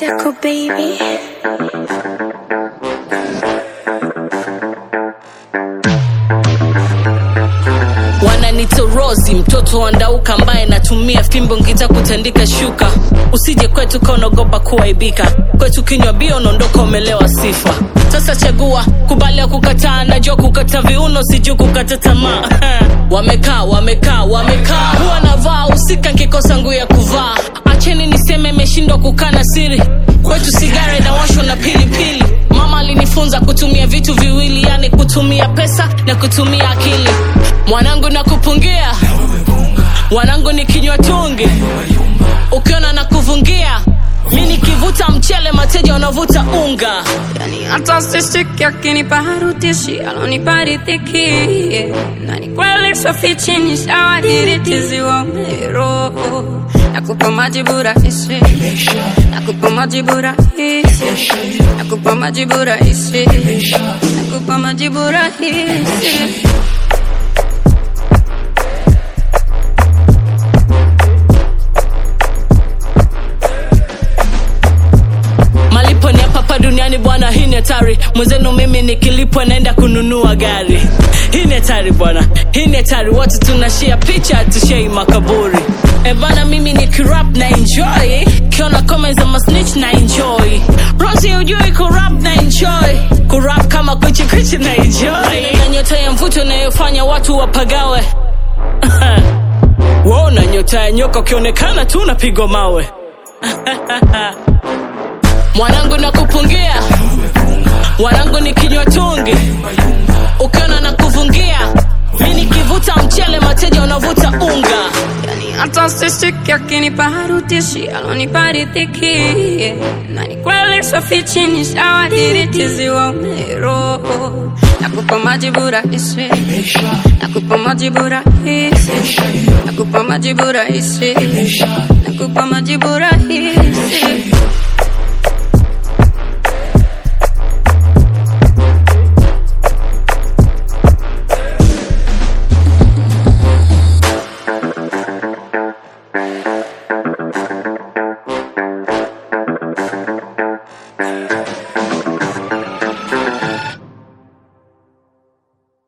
Deco baby. wananitorozi mtoto wa ndauka ambaye natumia fimbo ngita kutandika shuka usije kwetu kaunaogopa kuaibika kwetu kinywa bia unaondoka umelewa sifa sasa chagua kubali ya kukataa najua kukata viuno sijuu kukata tamaa wamekaa wamekaa wamekaa huwa navaa usika nkikosa nguu ya kuvaa acheni niseme imeshindwa kukana siri kwetu sigara inawashwa na pilipili mama alinifunza kutumia vitu viwili yani kutumia pesa na kutumia akili mwanangu na kupungia mwanangu ni kinywa tungi ukiona na kuvungia mi nikivuta mchele mateja wanavuta unga Yani hata sishiki akinipa harutishi alonipa riziki na ni kweli sofichi ni shawadiritizi wa mero nakupa majibu rahisi nakupa majibu rahisi nakupa majibu rahisi nakupa majibu rahisi malipo ni hapa hapa duniani bwana hii ni hatari mwenzenu mimi nikilipwa naenda kununua gari hii ni hatari bwana hii ni hatari watu tunashia picha tushei makaburi e bana mimi ni kirap na enjoy kiona comments za masnitch na enjoy rosi ujui kurap na enjoy kurap kama kuchi kuchi na enjoy na nyota ya mvuto inayofanya watu wapagawe wona nyota ya nyoka ukionekana tu unapigwa mawe mwanangu na kupungia mwanangu ni kinywa tungi ukiona na kuvungia mi nikivuta mchele mateja wanavuta unga Yani hata sishiki akinipa harutishi alonipa riziki na ni kweli sofichi ni shawadiritizi wa mero nakupa majibu rahisi nakupa majibu rahisi nakupa majibu rahisi nakupa majibu rahisi